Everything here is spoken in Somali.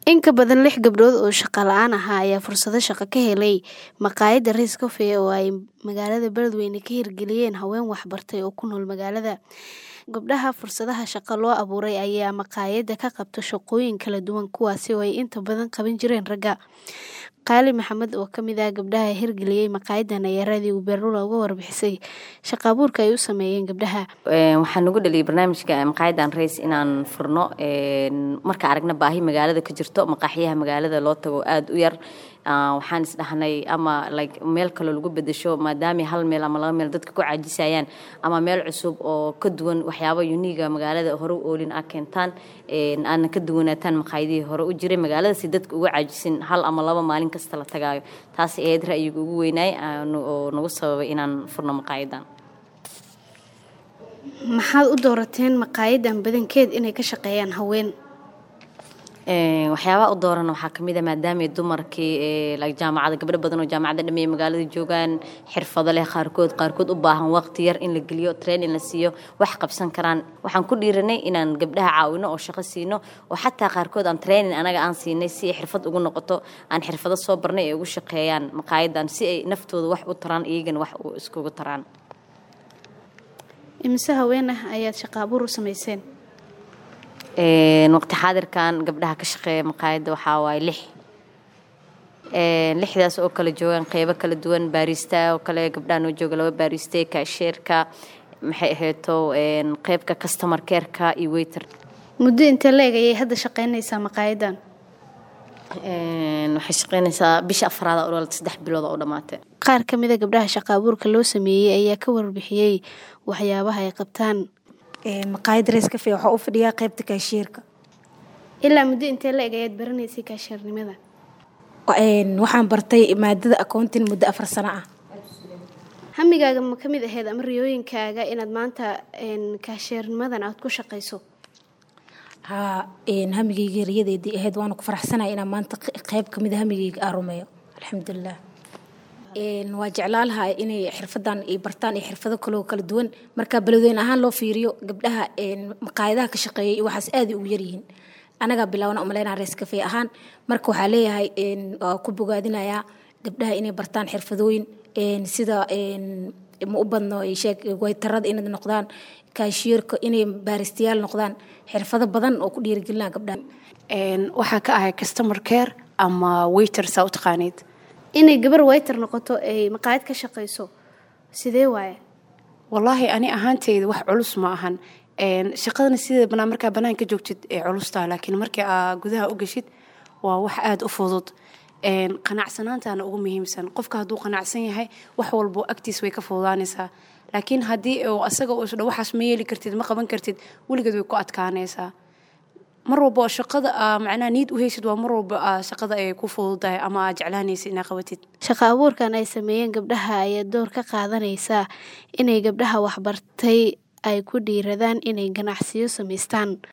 In ka badan lix gabdhood oo shaqo la'aan ahaa ayaa fursado shaqo ka helay maqaayadda Rice Cafe oo ay magaalada Beledweyne ka hirgeliyeen haween waxbartay oo ku nool magaalada. Gabdhaha fursadaha shaqo loo abuuray ayaa maqaayadda ka qabta shaqooyin kala duwan kuwaas oo ay inta badan qaban jireen ragga. Qaali Maxamed oo ka mid ah gabdhaha hirgeliyay maqaayaddan ayaa raadiyo Beerlula uga warbixisay shaqo abuurka ay u sameeyeen gabdhaha. waxaan ugu dhaliyay barnaamijka maqaayadan rays inaan furno marka aragna baahi magaalada ka jirto maqaaxiyaha magaalada loo tago aad u yar waxaan isdhahnay ama like meel kaloo lagu bedesho maadaama hal meel ama laba meel dadka ku caajisayaan ama meel cusub oo ka duwan waxyaabo uniga magaalada hore u oolin a keentaan aadna ka duwanaataan maqaayadihii hore u jiray magaalada si dadka uga caajisin hal ama laba maalin kasta la tagaayo taas ahayd ra'yiga ugu weynaay oo nagu sababay inaan furno maqaayadan Maxaad u doorateen maqaayaddan badankeed inay ka shaqeeyaan haween? waxyaabaha u doorana waxaa kamid a maadaama dumarkii jaamacada gabdho badan oo jaamacadda dhameeye magaalada joogaan xirfado leh qaarkood qaarkood u baahan waqti yar in la geliyo training la siiyo wax qabsan karaan waxaan ku dhiiranay inaan gabdhaha caawino oo shaqo siino oo xataa qaarkood aan training anaga aan siinay si ay xirfad ugu noqoto aan xirfado soo barnay ay ugu shaqeeyaan maqaayadan si ay naftooda wax u taraan iyagana wax iskugu taraan Imise haween ah ayaad shaqo abuur u samayseen? waqti xaadirkan gabdhaha ka shaqeeya maqaayadda waxaa waaye lix lixdaas oo kala joogaan qeybo kala duwan baarista oo kale gabdhaha noo jooga laba baariste kaasheerka maxay ahayto qeybka customer careka iyo waiter Muddo intee le'eg ayay hadda shaqeynaysaa maqaayaddan? waxay shaqeynaysaa bisha afraad oo dhalata saddex bilood oo dhamaatay Qaar ka mid a gabdhaha shaqo abuurka loo sameeyey ayaa ka warbixiyey waxyaabaha ay qabtaan. maqaayad Rice Cafe waxaa u fadhiyaa qaybta kaashiyeerka Ilaa muddo intee le'eg ayaad baranaysay kaashiyeernimada? waxaan bartay maadada accounting muddo afar sano ah Hamigaaga ma ka mid ahayd ama riyooyinkaaga inaad maanta kaashiyeernimadan aad ku shaqayso? haa hamigayga riyadeedii ahayd waana ku faraxsanahay inaan maanta qayb ka mid a hamigayga aan rumeeyo alxamdulilah waa jeclaan lahaa inay xirfadan ay bartaan iyo xirfado kaloo kala duwan marka beledweyne ahaan loo fiiriyo gabdhaha maqaayadaha ka shaqeeya iyo waxaas aad ugu yaryihiin anagaa bilaabana umaleynaa Rice Cafe ahaan marka waxaa leeyahay waa ku bogaadinayaa gabdhaha inay bartaan xirfadooyin sida ma u badno sheeg waytarada inay noqdaan kaashiyeerka inay baaristayaal noqdaan xirfado badan oo ku dhiirigelinaa gabdhaha waxaa ka ahay customer care ama waiter saa u taqaaniid Inay gabar waiter noqoto ay maqaayad ka shaqayso sidee waaye? wallaahi ani ahaanteyda wax culus ma ahan shaqadana sideeda banaan markaa banaan ka joogtid ee culustaa laakiin markii aa gudaha u geshid waa wax aada u fudud qanacsanaantaana ugu muhiimsan qofka hadduu qanacsan yahay wax walbo agtiis way ka fududaanaysaa laakiin haddii asaga uu isdha waxaas ma yeeli kartid ma qaban kartid weligeed way ku adkaanaysaa mar walba oo shaqada aa macnaha niid u haysid waa mar walba aa shaqada ay ku fududahay ama aa jeclaanaysid inaa qabatid Shaqo abuurkan ay sameeyeen gabdhaha ayaa door ka qaadanaysa inay gabdhaha waxbartay ay ku dhiiradaan inay ganacsiyo samaystaan.